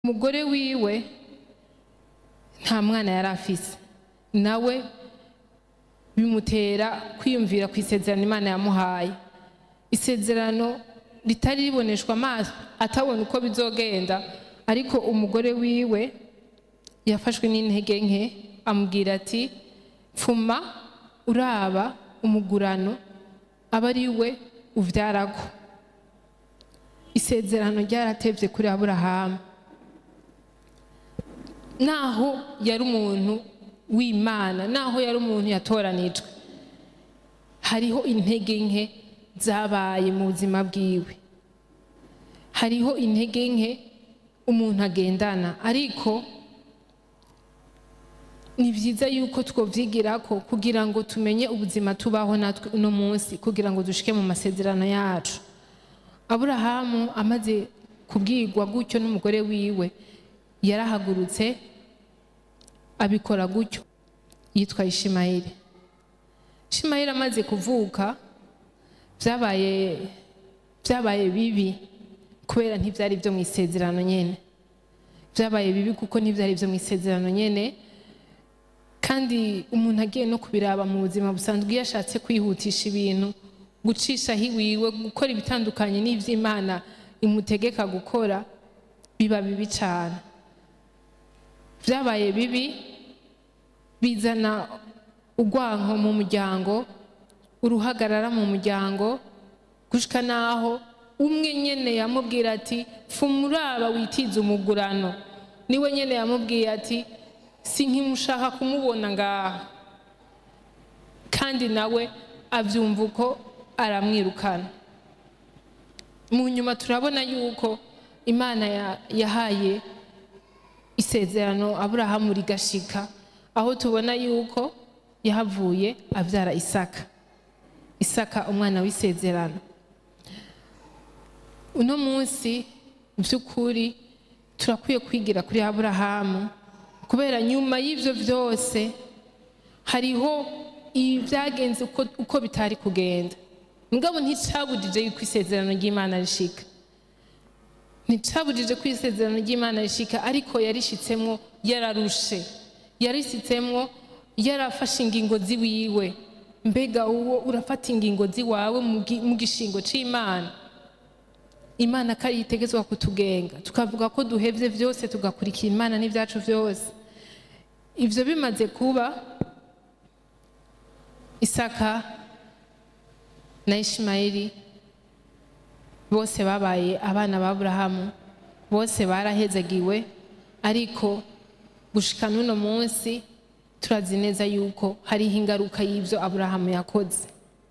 umugore wiwe nta mwana yari afise nawe bimutera kwiyumvira ku isezerano imana yamuhaye isezerano ritari riboneshwa amaso atabona uko bizogenda ariko umugore wiwe yafashwe n'intege nke amubwira ati pfuma uraba umugurano aba ari we uvyarako isezerano ryaratevye kuri aburahamu naho yari umuntu w'imana naho yari umuntu yatoranijwe hariho intege nke zabaye mu buzima bwiwe hariho intege nke umuntu agendana ariko ni byiza yuko twovyigirako kugira ngo tumenye ubuzima tubaho natwe uno munsi kugira ngo dushike mu masezerano yacu aburahamu amaze kubwirwa gutyo n'umugore wiwe yarahagurutse abikora gutyo yitwa ishimayeli ishimayeli amaze kuvuka byabaye byabaye bibi kubera ntibyari byo mu isezerano nyene byabaye bibi kuko ntibyari byo mu isezerano nyene kandi umuntu agiye no kubiraba mu buzima busanzwe iyo ashatse kwihutisha ibintu gucishaho iwiwe gukora ibitandukanye n'ivy'imana imutegeka gukora biba bibi cyane byabaye bibi bizana urwanko mu muryango uruhagarara mu muryango gushika naho umwe nyene yamubwira ati fumuraba witize umugurano niwe nyene yamubwiye ati sinkimushaka kumubona ngaha kandi nawe avyumva uko aramwirukana mu nyuma turabona yuko imana yahaye isezerano aburahamu rigashika aho tubona yuko yahavuye abyara isaka isaka umwana w'isezerano uno munsi by'ukuri turakwiye kwigira kuri aburahamu kubera nyuma y'ibyo byose hariho ibyagenze uko bitari kugenda mugabo nticabujije yuko isezerano ry'imana rishika nticabujije ko isezerano ry'imana rishika ariko yarishitsemo yararushe yarisitsemo yarafashe ingingo ziwiwe mbega uwo urafata ingingo ziwawe mu gishingo c'imana imana ko yitegetswa kutugenga tukavuga ko duhevye vyose tugakurikira imana n'ivyacu vyose ivyo bimaze kuba isaka na ishimayeli bose babaye abana ba aburahamu bose barahezagiwe ariko gushika n'uno munsi turazi neza yuko hariho ingaruka y'ibyo aburahamu yakoze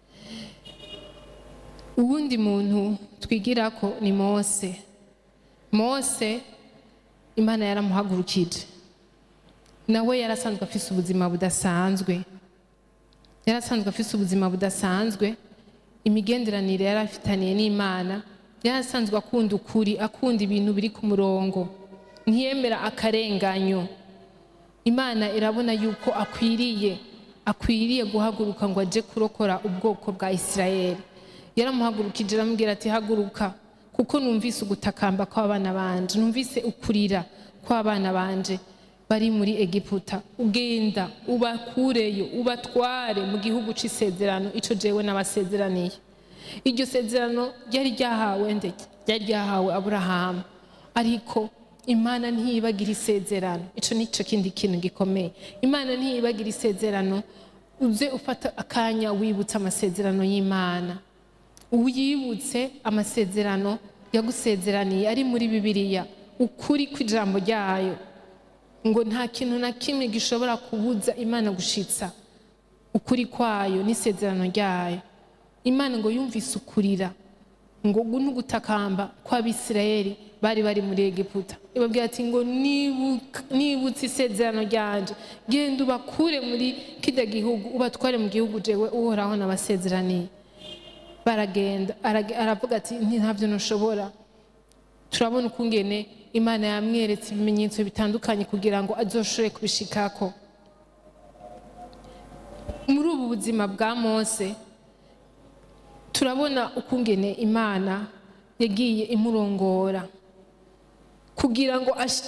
uwundi muntu twigira ko ni mose mose imana yaramuhagurukije nawe yarasanzwe afise ubuzima budasanzwe yarasanzwe afise ubuzima budasanzwe imigenderanire yari afitaniye n'imana yarasanzwe akunda ukuri akunda ibintu biri ku murongo ntiyemera akarenganyo imana irabona yuko akwiriye akwiriye guhaguruka ngo ajye kurokora ubwoko bwa isirayeli yaramuhagurukije aramubwira ati haguruka kuko numvise ugutakamba kw'abana banje numvise ukurira kw'abana banje bari muri egiputa ugenda ubakureyo ubatware mu gihugu c'isezerano ico jewe n'abasezeraniye iryo sezerano ryari ryahawe nde ryari ryahawe aburahamu ariko imana ntiyibagira isezerano ico nico kindi kintu gikomeye imana ntiyibagira isezerano uze ufata akanya wibutsa amasezerano y'imana uyibutse amasezerano yagusezeraniye ari muri bibiliya ukuri kw'ijambo ryayo ngo nta kintu na kimwe gishobora kubuza imana gushitsa ukuri kwayo n'isezerano ryayo imana ngo yumvise ukurira ngo n'ugutakamba kw'abisirayeli bari bari muri egiputa ibabwira ati ngo nibutse isezerano ryanje genda ubakure muri kijya gihugu ubatware mu gihugu jewe uhoraho n'abasezeraniye baragenda aravuga ati ntabyo ntushobora turabona ukungene imana yamweretse ibimenyetso bitandukanye kugira ngo azoshobore kubishikako muri ubu buzima bwa mose turabona ukungene imana yagiye imurongora kugira ngo ash-